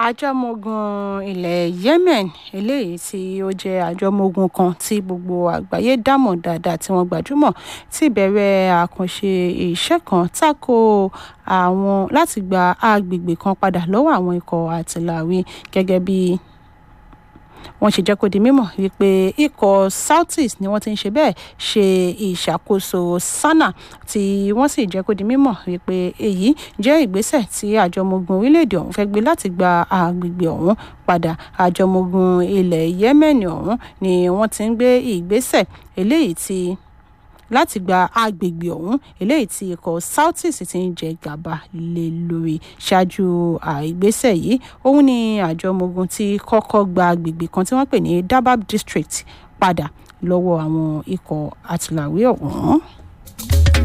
àjọmọ̀gùn ilẹ̀ yemen eléyìí tí ó jẹ́ àjọmọ̀gùn kan tí gbogbo àgbáyé dámọ̀ dáadáa tí wọ́n gbajúmọ̀ ti bẹ̀rẹ̀ àkànṣe iṣẹ́ kan tako àwọn láti gba agbègbè kan padà lọ́wọ́ àwọn ikọ̀ àtìláwí gẹ́gẹ́ bí wọ́n ṣe jẹ́ kó di mímọ̀ wípé ikọ̀ southeast ni wọ́n ti ń ṣe bẹ́ẹ̀ ṣe ìṣàkóso sanaa tí wọ́n sì jẹ́ kó di mímọ̀ wípé èyí jẹ́ ìgbésẹ̀ tí àjọmọ̀gùn orílẹ̀-èdè ọ̀hún fẹ́ gbé láti gba agbègbè ọ̀hún padà àjọmọ̀gùn ilẹ̀ yemen ọ̀hún ni wọ́n ti ń gbé ìgbésẹ̀ eléyìí tí láti gba agbègbè ọ̀hún eléyìí tí ikọ̀ southeast ti ń jẹ gàba lé lórí ṣáájú ìgbésẹ̀ yìí òun ni àjọ ọmọ ogun ti kọ́kọ́ gba agbègbè kan tí wọ́n pè ní dabab district padà lọ́wọ́ àwọn ikọ̀ àtìláwí ọ̀hún.